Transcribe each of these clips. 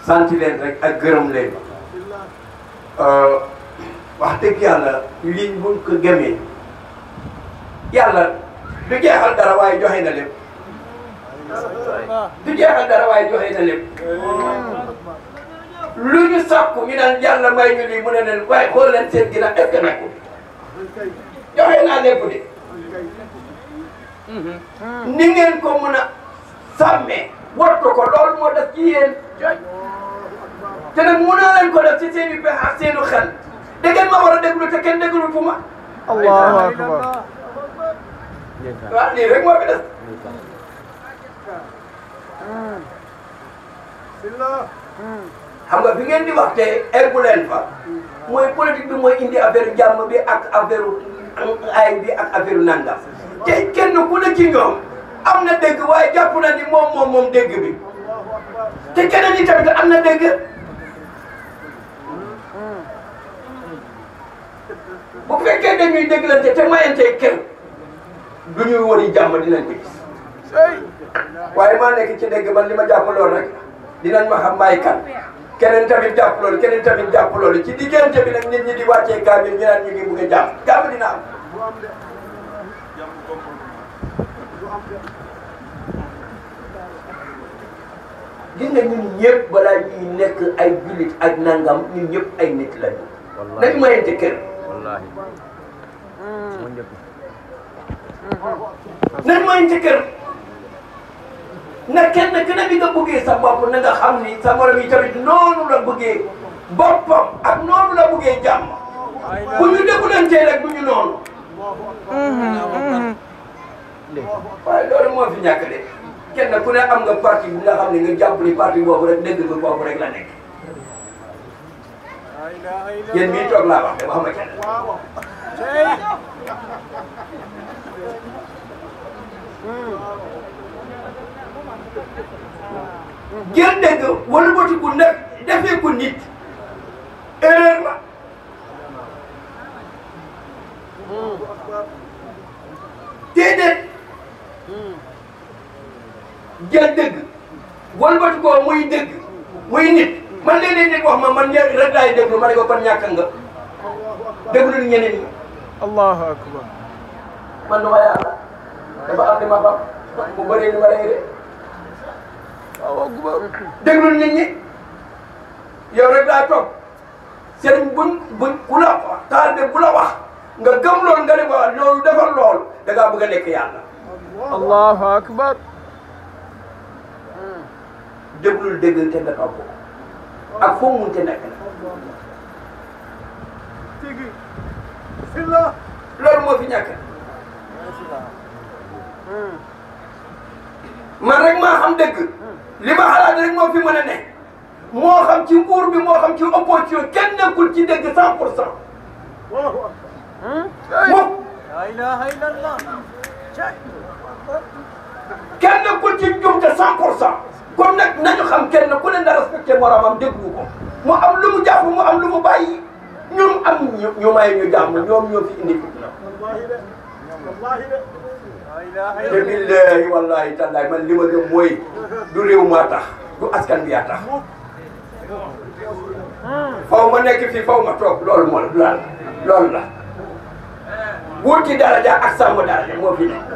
sant leen rek ak gërëm leen wax dëgg yàlla liñ buñ ko gëmee yàlla du jeexal dara waaye joxe na lépp du jeexal dara waaye joxe na lépp lu ñu sàkku ñu naan yàlla may ñu lii mu ne leen waaye xool leen seen ginnaaw est-ce que nag joxe naa lépp de ni ngeen ko mën a sàmmee wattu ko loolu moo def ci yéen te nag mënoo leen ko def ci seen i pexe ak seenu xel da ngeen ma war a déglu te kenn déglu fu ma allahu akbar waaw lii rek moo fi des xam nga bi ngeen di wax te eggu leen fa mooy politique bi mooy indi affaire jàmm bi ak affaire ay bi ak affaire nangam te kenn ku ne ci ñoom am na dégg waaye jàpp na ni moom moom moom dégg bi te keneen ñi tamit am na dégg bu fekkee dañuy dégglante te mayante kër du ñuy wari jàmm dinañ ko gis waaye maa nekk ci dégg man li ma jàpp lool rek dinañ ma xam maay kan keneen tamit jàpp loolu keneen tamit jàpp loolu ci diggante bi nag nit ñi di wàccee kaamil ñu naan ñu ngi bugg a jàmm jàmm dina am gis nga ñun ñëpp balaa ñuy nekk ay jullit ak nangam ñun ñëpp ay nit lañu nañu mayante kër wallahi mu njëkk nañu mayante kër na kenn ku ne bi nga bëggee sa bopp na nga xam ni sa morom yi tamit noonu la bëggee boppam ak noonu la bëggee jàmm bu ñu dégglantee rek du ñu noonu waaye loolu moo fi ñàkk de kenn ku ne am nga parti bi nga xam ne nga jàpp ni parti boobu rek dégg nga boobu rek la nekk yéen mii toog laa wax de waxuma kenn jël dégg wala batiku nag defee ko nit erreur la déedéet jël dëgg walbati ko muy dëgg muy nit man léeg-léeg nit wax ma man ña rek laay déglu ma ne ko kon ñàkk nga déglu ni ñeneen ñi allahu akbar man du ma yàlla dafa am li ma xam mu bëri ni ma lay de allahu akbar déglu nit ñi yow rek laa toog sëriñ buñ buñ ku la wax taal bi bu la wax nga gëm loolu nga ne ko loolu defal loolu da ngaa bëgg a nekk yàlla allahu akbar déglul dégg te nga topp ko ak foo munte nekk na loolu moo fi ñàkk man rek maa xam dëgg li ma xalaat rek moo fi mën a ne moo xam ci nguur bi moo xam ci opposition kenn nekkul ci dëgg cent pour cent moom la ilaha illallah kenn nekkul ci njumte cent pour cent kon nag nañu xam kenn ku ne na respecté moromam déglu ko mu am lu mu jàpp mu am lu mu bàyyi ñun am ñu ñu may ñu jàmm ñoom ñoo fi indi fitna te billahi wallahi tallahi man li ma gëm mooy du réew maa tax du askan bi yaa tax faw ma nekk fii faw ma toog loolu moo la loolu la wut ci daraja ak sàmm daraja moo fi nekk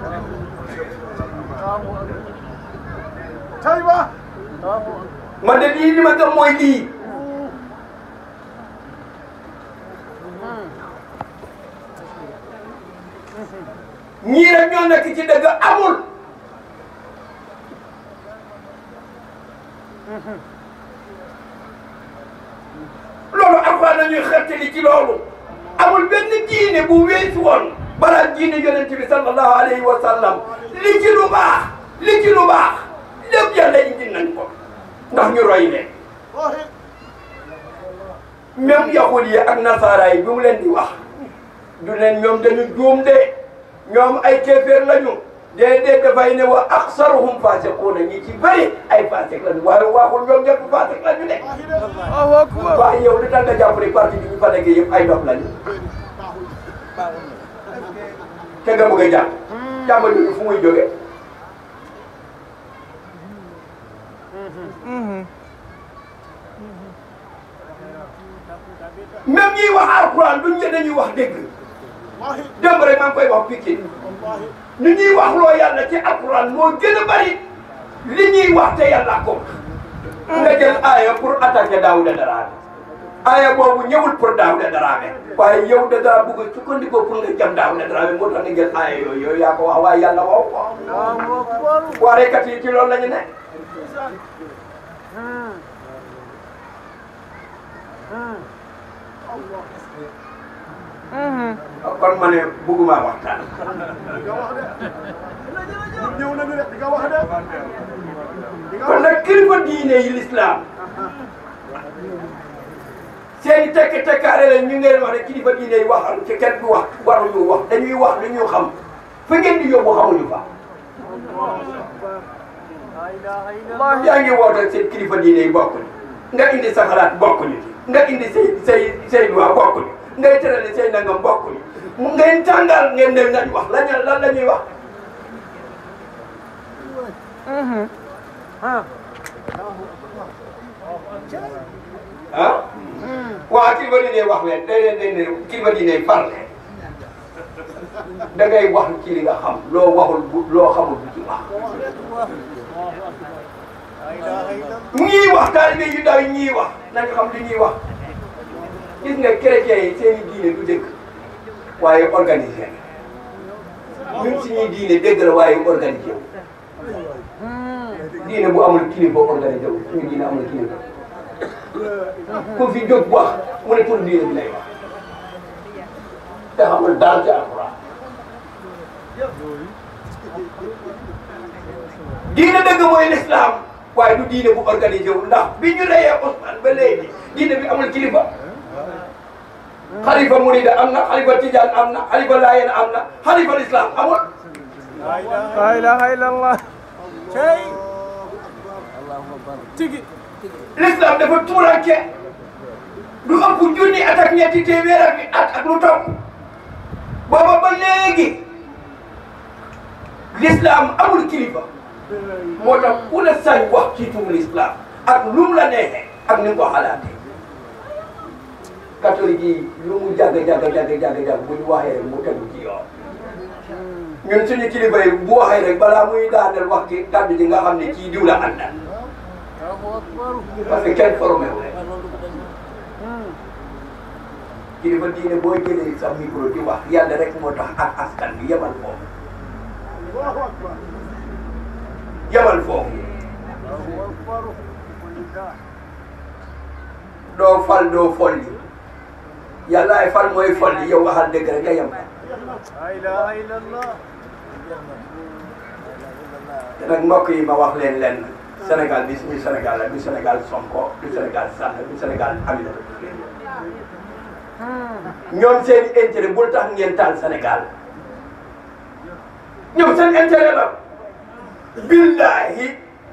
tayba man de lii li ma gëm mooy lii ñii rek ñoo nekk ci dëgg amul loolu alxuraan nañuy xettali ci loolu amul benn diine bu weesu woon balaa diine yonent bi sallallahu alayhi wa sallam li ci lu baax li ci lu baax lépp yàlla indi nañ ko ndax ñu roy leen même yahud yi ak nasaara yi bi mu leen di wax du leen ñoom dañu juum de ñoom ay kéeféer lañu déedéet dafay ne wa aksaruhum fasiquuna ñi ci bëri ay fasik lañu waaye waxul ñoom ñëpp fasik lañu de allahu akbar waaye yow li tax nga jàpp ne parti bi ñu fa nekkee yëpp ay dof lañu te nga bëgg a jàpp jàmm jooju fu muy jóge même ñiy wax alquran duñ ne dañuy wax dégg démb rek maa ngi koy wax Pikine ni ñuy wax loo yàlla ci alquran moo gën a bari li ñuy wax te yàlla ko nga jël aaya pour attaquer Daouda Dramé aaya boobu ñëwul pour Daouda Dramé waaye yow da ngaa bëgg a sukkandikoo pour nga jam Daouda Dramé moo tax nga jël aaya yooyu yooyu yaa ko wax waaye yàlla wax ko waarekat yi ci loolu la ñu ne kon ma ne bëgguma waxtaan ñëw nañu de di nga wax de kon nag kilifa diine yi lislaam seen i tekk tekkaare la ñu ngeen wax ne kilifa diine yi waxal ci kenn du wax waruñu wax dañuy wax lu ñu xam fa ngeen di yóbbu xamuñu fa yaa ngi woote seen kilifa diine yi bokkuñu nga indi sa xalaat bokkuñu nga indi say say say loi bokkuñu ngay tërale say nangam bokkuñu mu ngeen tàngal ngeen dem nañ wax lañ lan la ñuy wax ah waa kilifa diine wax leen day leen day ne kilifa diine far leen da ngay wax ci li nga xam loo waxul bu loo xamul bu ci wax ñii wax taalibe yu ndaw yi ñii wax nañ xam li ñuy wax gis nga chrétiens yi seen i diine du dëgg waaye organisé ñun suñuy diine dëgg la waaye organisé wu diine bu amul kilifa organisé wu suñu diine amul kilifa ku fi jóg wax mu ne tur diine bi lay wax te xamul daal ci alxuraan diine dëgg mooy l'islam waaye du diine bu organisé wu ndax bi ñu reyee Ousmane ba léegi diine bi amul kilifa xalifa murida am na xalifa tijaan am na xalifa laayeen am na xalifa l'islam amul La ilaha illallah. Tigi. l'islam dafa tuuranke du ëpp junni at ak ñetti téeméer ak at ak lu topp booba ba léegi l'islam amul kilifa moo tax ku la sañ wax ci turu l'islam ak lu mu la neexee ak ni nga ko xalaatee catholique yi lu mu jàgg jàgg jàgg jàgg jàgg bu ñu waxee rek mu tegu ci yoon ñun suñu kilifa yi bu waxee rek balaa muy daaneel wax ki kàddu ji nga xam ne kii diw la àndal parce que kenn formé wu leen kilifa diine boo jëlee sa micro di wax yàlla rek moo tax ak askan bi yemal foofu yemal foofu doo fal doo folli yàlla ay fal mooy folli yow waxal dëgg rek nga yem La ilaha illallah te nag mbokk yi ma wax leen lenn Sénégal bi suñu Sénégal la du Sénégal Sonko du Sénégal Sall du Sénégal Aminata Touré ñoom seen intérêt bul tax ngeen taal Sénégal ñoom seen intérêt la billahi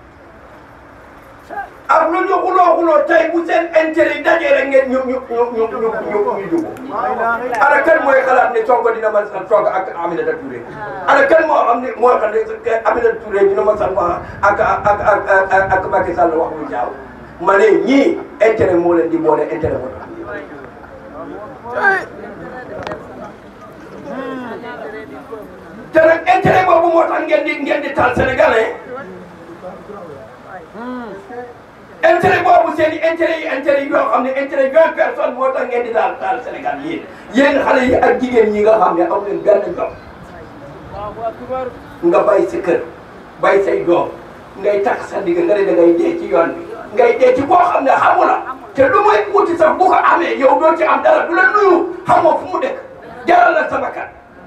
ak lu ñu xuloo xuloo tey bu seen intérêt yi dajee rek ngeen ñu ñu ñu ñu ñu ñu ñu jubóo ana kan mooy xalaat ne Sonko dina ma san toog ak Aminata Touré ana kan moo xam ne moo xam ne Aminata Touré dina ma san wax ak ak ak ak ak Macky Sall wax lu ñaaw ma ne ñii intérêt moo leen di boole intérêt moo tax te nag intérêt boobu moo tax ngeen di ngeen di taal sénégalais intérêt boobu seen i intérêt yi intérêt yi yoo xam ne intérêt vingt personnes moo tax ngeen di taal taal Sénégal yéen yéen xale yi ak jigéen ñi nga xam ne am leen benn jom nga bay sa kër bay say doom ngay takk sa digg nga ne da ngay dee ci yoon bi ngay dee ci koo xam ne xamu la te lu muy wuti sax bu ko amee yow doo ci am dara du la nuyu xamoo fu mu dëkk jaral la sa bakkan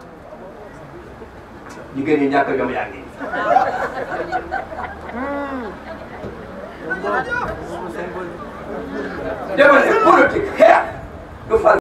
jigéen ñi ñàkk jom yaa ngi dama ne politique xeex du fal